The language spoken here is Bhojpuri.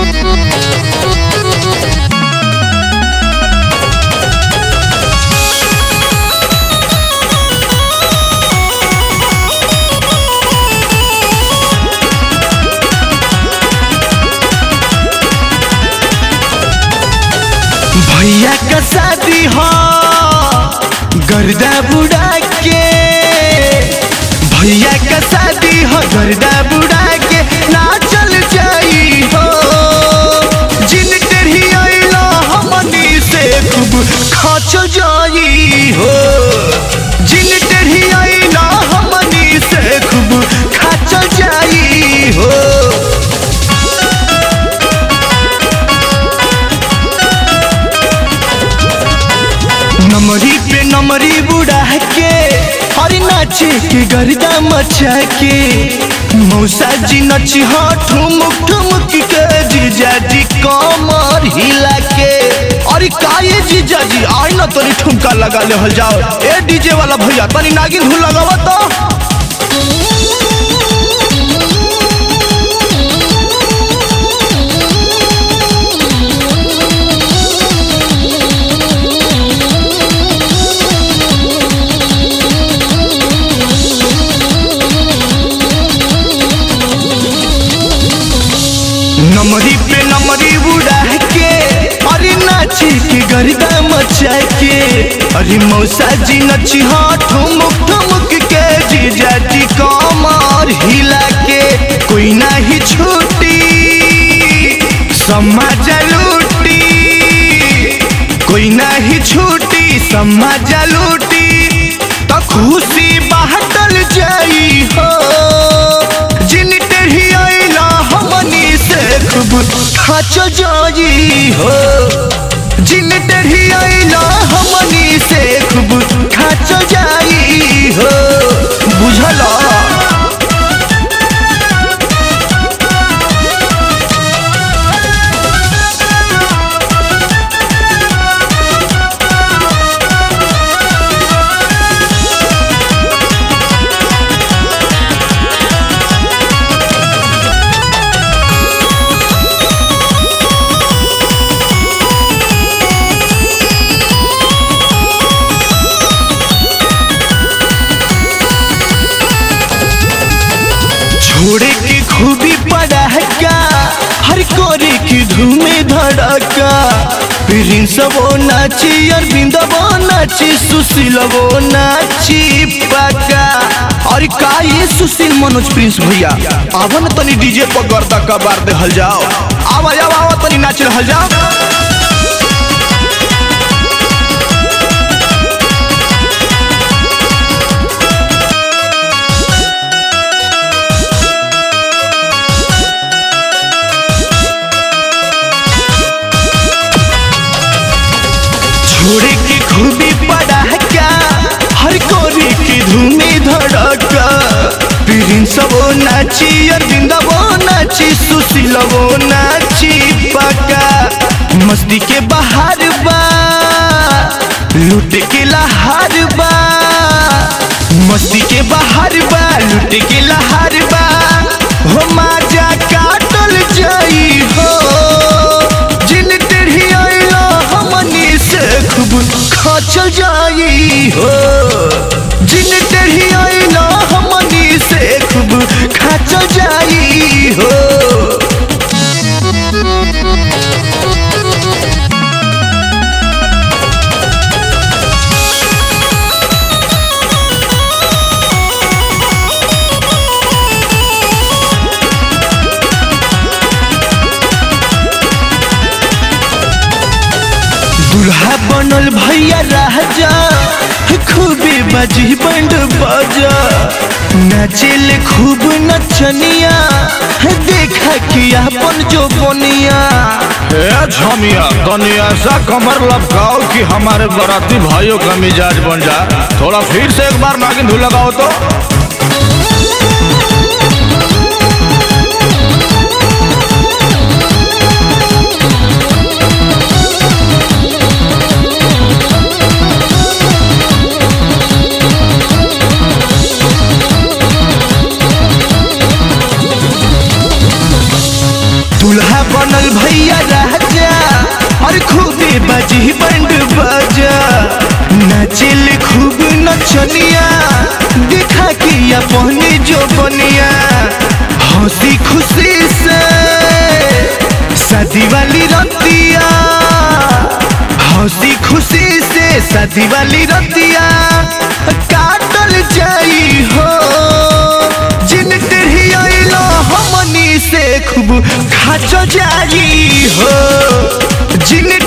भैया का शादी हो गर्दा बुढ़ा के भैया का शादी हो गर्दा बुढ़ा के ना चल जाई हो जिन टेढ़ी आइला हमनी से खूब खच जाई हो जिन टेढ़ी आइला हमनी से खूब खच जाई हो नमरी पे नमरी बुढ़ा के हर नाचे के गर्दा मचा के मौसा जी नची हाँ ठुमुक ठुमुक के जीजा जी कमर हिला के अरे का ये जीजा जी आई ना तनी ठुमका लगा ले हल जाओ ए डीजे वाला भैया तनी नागिन धुन लगावा तो नमरी पे नमरी उड़ा के अरे नाची के गर्दा मचा के अरे मौसा जी नची हाँ ठुमुक ठुमुक के जीजा जी कमर हिला के कोई नहीं छूटी समाज लूटी कोई नहीं छूटी समाज लूटी तो खुशी बाटल जाई हो जिन टेढ़ी आइला हमनी से खूब खच जाई हो जिन टेढ़ी आइला हमनी से खूब खच जाई हो बुझला छोड़े की खूबी पड़ाका हर कोरे की धूमे धड़का प्रिंस वो नाची अरविंद वो नाची सुशील वो नाची पका और का ये सुशील मनोज प्रिंस भैया आवा न तनी डीजे पर गर्दा कबार दे हल जाओ आवा आवा आवा तनी नाच रहल जाओ छोड़े की खूबी पड़ाका हर कोरे की धूमे धड़का प्रिंस वो नाची अरविंद वो नाची सुशील वो नाची पका मस्ती के बाहर बा लूट के लहार बा मस्ती के बाहर बा लूट के लहार बा हो माजा काटल जाई हो जिन टेढ़ी आइला हमनी से खूब खचल जाई हो जिन टेढ़ी आइला हमनी से खूब खचल जाई हो दूल्हा बनल भैया राजा खूबे बजी बंड बाजा नाचेल खूब नचनिया देखा कि अपन जो बनिया ए झमिया तनी ऐसा कमर लपकाओ कि हमारे बराती भाइयों का मिजाज बन जाए थोड़ा फिर से एक बार नागिन धुन लगाओ तो दूल्हा बनल भैया राजा और खूबे बजी बंड बाजा नाचिल खूब नचनिया दिखा के अपने जो बनिया हंसी खुशी से शादी वाली रतिया हंसी खुशी से शादी वाली रतिया काटल जाई हो जिन तेरी आइलो हमनी से खूब खाचो जाई हो जिन